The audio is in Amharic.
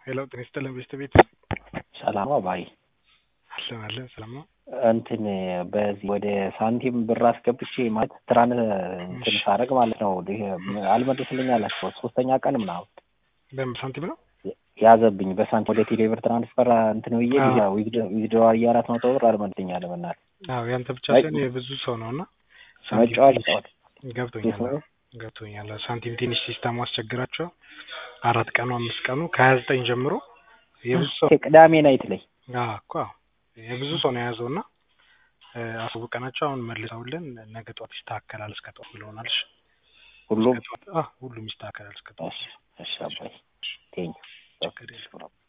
ሄሎ ጤና ይስጥልን ቤስት ቤት ሰላም አባይ አለን አለን ሰላም ነው። እንትን በዚህ ወደ ሳንቲም ብር አስገብቼ ማለት ትራን እንትን ሳደርግ ማለት ነው ይሄ አልመልስልኝ አላቸው ሶስተኛ ቀን ምናምን በምን ሳንቲም ነው ያዘብኝ በሳንቲም ወደ ቴሌብር ትራንስፈር እንትን ብዬ ዊዝድሮ አራት መቶ ብር አልመልስልኝ አለ በእናትህ። አዎ ያንተ ብቻ ሳይሆን የብዙ ሰው ነው እና መጫወት ጫወት ገብቶኛል ገብቶኛል። ሳንቲም ትንሽ ሲስተሙ አስቸግራቸው አራት ቀኑ አምስት ቀኑ ከሀያ ዘጠኝ ጀምሮ የብዙ ሰው ቅዳሜ ናይት ላይ እኮ የብዙ ሰው ነው የያዘው እና አሳውቀናቸው አሁን መልሰውልን ነገ ጠዋት ይስተካከላል እስከ ጠዋት ብለውናል። እሺ ሁሉም ሁሉም ይስተካከላል እስከ ጠዋት። እሺ አባይ ቴንኪው